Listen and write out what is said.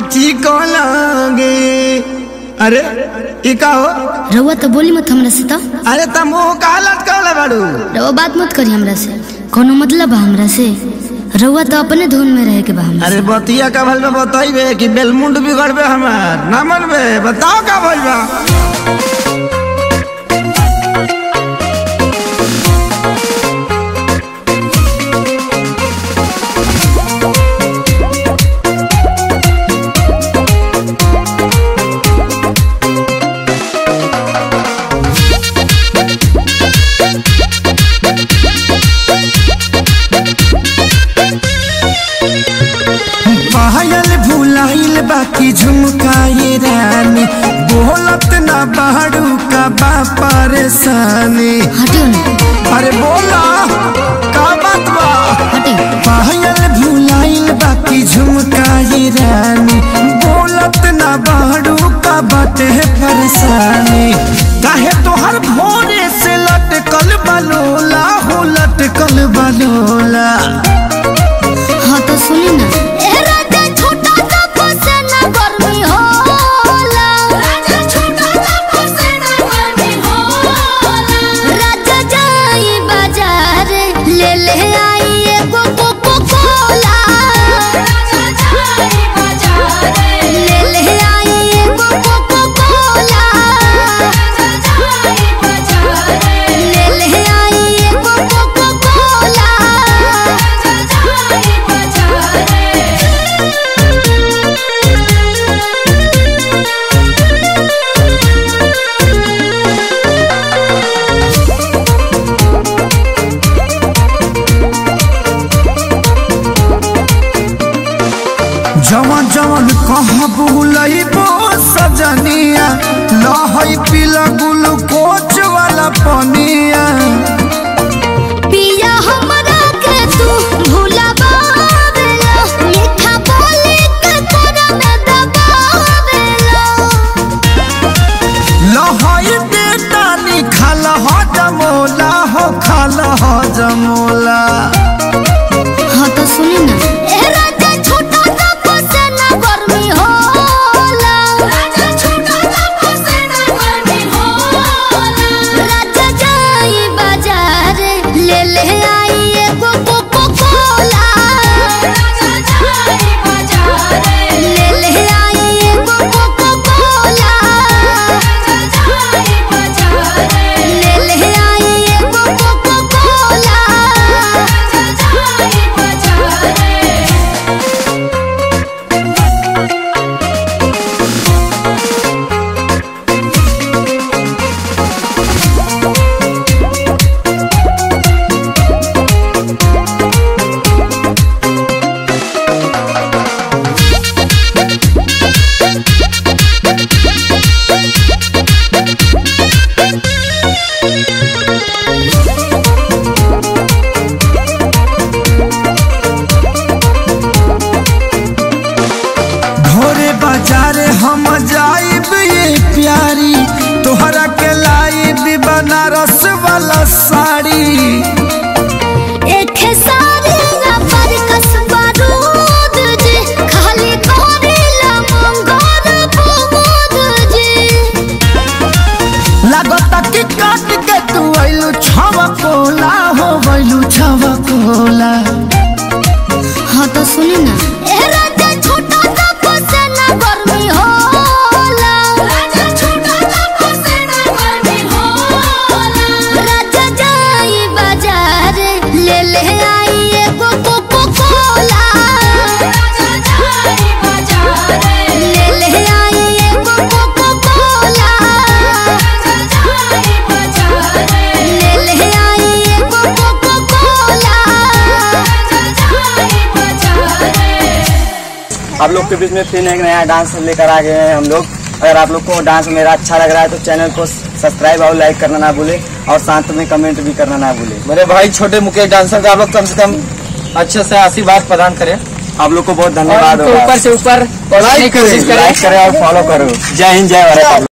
Chico लगे अरे ई का हो रउआ तो बोली मत हमरा से तो अरे तुम मुंह का लटकल बाड़ू रउआ बात मत करी हमरा से कोनो मतलब बा हमरा से रउआ तो अपने धुन में रहे के बा हमरा अरे बतिया का भल में बताइबे कि बेलमुंड बिगड़बे हमार ना मनबे बताओ का भइल बा पायल भुलाइल बाकी झुमकाए रानी बोलत ना बाड़ू का बा परेशानी हटियो ना अरे बोला का बात बा हटियो पायल भुलाइल बाकी झुमकाए रानी बोलत ना बाड़ू का बाटे परेशानी काहे तोहर भोरे से लटकल बलोला हो लटकल बलोला हाँ तो सुनी ना ले ले आई एगो कोको कोला ले ले आई एगो कोको कोला ले ले आई एगो कोको कोला जवन जवन कहाँ बुलइबो सजनिया लहई पीला ग्लूकोच वाला पनिया पिया हमरा के तू भुलावेला मीठा बोली के तोरा में दबावेला लहई बेटानी खाल हो जमोला हो खाल हो जमोला हाँ तो सुनी ना ए राजा छोटा सा फसेना गर्मी होला राजा छोटा सा फसेना गर्मी होला राजा जाई बाजार ले ले आई एगो कोको कोला राजा जाई बाजार ले ले आई एगो कोको कोला राजा जाई बाजार ले ले आई एगो कोको कोला राजा जाई बाजार भोरे बाजार हम जाइब ये प्यारी तोहरा के लाइब बनारस वाला साड़ी एक सारी ना पर कसबा रूद जी खाली करेला मंगोर बुमुद जी लागता कि काट के तू आइलू छवा कोला हो गइलू छवा कोला हाँ तो सुनी ना ए राजा छोटा सा फसेना गर्मी होला राजा छोटा सा फसेना गर्मी होला राजा जाई बाजार ले ले आई एगो कोको कोला राजा जाई बाजार ले ले आई एगो कोको कोला राजा जाई बाजार ले ले आई एगो कोको कोला राजा जाई बाजार आप लोग के बीच में फिर एक नया डांस लेकर आ गए हैं हम लोग अगर आप लोग को डांस मेरा अच्छा लग रहा है तो चैनल को सब्सक्राइब और लाइक करना ना भूले और साथ में कमेंट भी करना ना भूले मेरे भाई छोटे मुकेश डांसर का आप लोग कम से कम अच्छे से आशीर्वाद प्रदान करें आप लोग को बहुत और धन्यवाद उनको होगा ऊपर से ऊपर पहुंचाने की कोशिश करें लाइक करें और फॉलो करो जय हिंद जय भारत आप लोग।